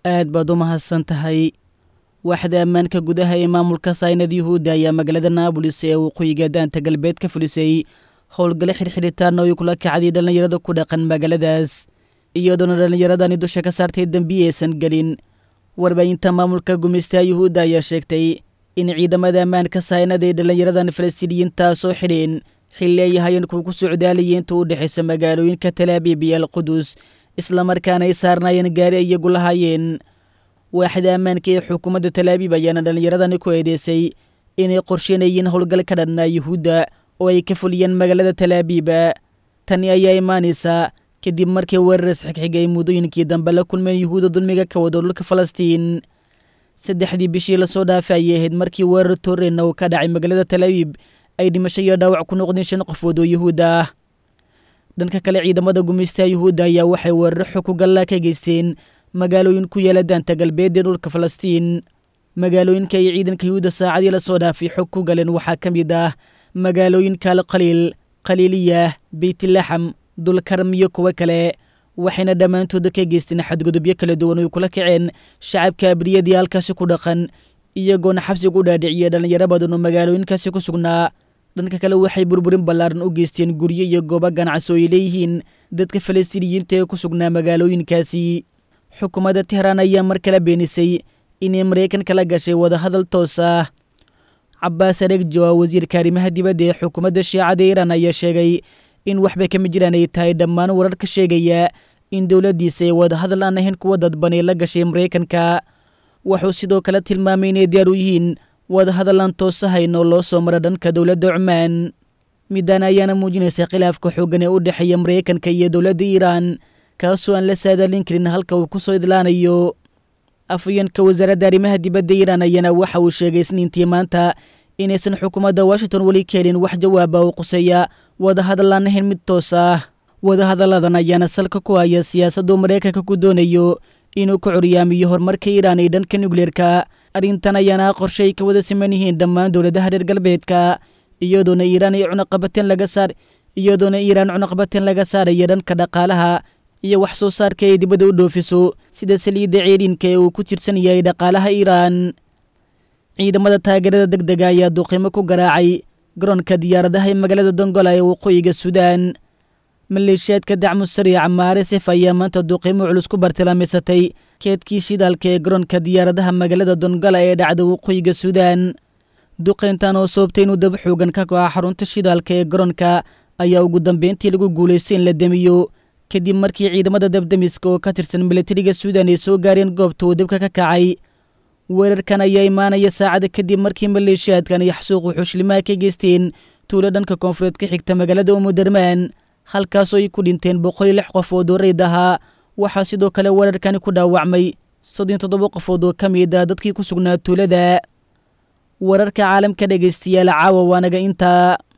aad baad u mahadsan tahay waaxda ammaanka gudaha ee maamulka saynad yuhuudda ayaa magaalada naabolis ee waqooyiga daanta galbeed ka fulisay howlgale xirxidhitaan oo ay kula kacday dhallinyarada ku dhaqan magaaladaas iyadoona dhallinyaradani dusha ka saartay dembiyi aysan gelin warbaahinta maamulka gumaystaha yuhuudda ayaa sheegtay in ciidamada ammaanka saynada ay dhallinyaradan falastiiniyiintaa soo xidheen xilli ay hayeen kuwa ku socdaalayay inta u dhexaysa magaalooyinka talaabiib iyo alqudus islamarkaana ay saarnaayeen gaari ay iyagu lahaayeen waaxda ammaanka ee xukuumadda talaabiib ayaana dhallinyaradani ku eedeysay inay qorsheynayeen howlgal ka dhanna yuhuudda oo ay ka fuliyeen magaalada talaabiiba tani ayaa imaanaysaa kadib markii weeraras xigxiga ay muddooyinkii dambe la kulmeen yuhuudda dulmiga ka wado dhulka falastiin saddexdii bishii lasoo dhaafay ayay ahayd markii weerar tooreyna uu ka dhacay magaalada talaabiib ay dhimasho iyo dhaawac ku noqdeen shan qofood oo yuhuudda ah dhanka kale ciidamada gumaystaha yuhuudda ayaa waxay weeraro xog ku gallaa ka geysteen magaalooyin ku yaala daanta galbeed ee dhulka falastiin magaalooyinka ay ciidanka yuhuudda saacadii lasoo dhaafay xog ku galeen waxaa ka mid ah magaalooyinka alqaliil khaliiliyah beytlaxam dulkarm iyo kuwo kale waxayna dhammaantooda ka geysteen xadgudubyo kala duwan oy kula kaceen shacabka abriyadii halkaasi ku dhaqan iyagoona xabsiga u dhaadhiciya dhallinyaro badan oo magaalooyinkaasi ku sugnaa dhanka kale waxay burburin ballaaran u geysteen guryo iyo goobo ganacsi oo ay leeyihiin dadka falastiiniyiinta ee ku sugnaa magaalooyinkaasi xukuumadda tehraan ayaa mar kale beenisay inay maraykanka la gashay wadahadal toos ah cabaas aregjo ah wasiirka arrimaha dibadda ee xukuumadda shiicada iiraan ayaa sheegay in waxba kama jiraan ay tahay dhammaan warar ka sheegaya in dowladdiisa ay wadahadal aan ahayn kuwa dadbanay la gashay maraykanka wuxuu sidoo kale tilmaamay inay diyaar u yihiin wadahadal aan toosahayn oo loo soo mara dhanka dowladda cumaan midaan ayaana muujinaysa khilaafka xooggan ee u dhexeeya maraykanka iyo dowladda iiraan kaasoo aan la saadaalin karin halka uu ku soo idlaanayo afayeenka wasaaradda arrimaha dibadda iiraan ayaana waxa uu sheegay isniintii maanta inaysan xukuumadda washington weli ka helin wax jawaaba oo quseeya wadahadal aan ahayn mid toos ah wadahadalladan ayaana salka ku haya siyaasaddu maraykanka ku doonayo inuu ka coryaamiyo horumarka iiraan ee dhanka nukleerka arrintan ayaana qorshe ay ka wada siman yihiin dhammaan dowladaha reer galbeedka iyadoona iiraan ay cunaqabateen laga saar iyadoona iiraan cunaqabateen laga saaraya dhanka dhaqaalaha iyo wax soo saarka ay dibadda u dhoofiso sida saliidda ceeriinka ee uu ku tirsan yahay dhaqaalaha iiraan ciidamada taageerada deg dega ayaa duqimo ku garaacay garoonka diyaaradaha ee magaalada dongola ee waqooyiga suudaan maleeshiyaadka dacmu sariica maaresef ayaa maanta duqimo culus ku bartilmaamaysatay keedkii shidaalka ee garoonka diyaaradaha magaalada dongola ee dhacda waqooyiga suudaan duqayntan oo sababtay inuu dab xoogan ka go'a xarunta shidaalka ee garoonka ayaa ugu dambeyntii lagu guulaystay in la demiyo kadib markii ciidamada dabdemiska oo ka tirsan milatariga suudan ay soo gaareen goobta uu dabka ka kacay weerarkan ayaa imaanaya saacada kadib markii maleeshiyaadkan ay xasuuqu xushlimaha ka geysteen tuulo dhanka koonfureed ka xigta magaalada umudarmaan halkaasoo ay ku dhinteen boqol iyo lix qofood oo reyd ahaa waxaa sidoo kale weerarkani ku dhaawacmay soddon toddoba qofood oo ka mid ah dadkii ku sugnaa tuulada wararka caalamka dhegaystayaal caawa waanaga intaa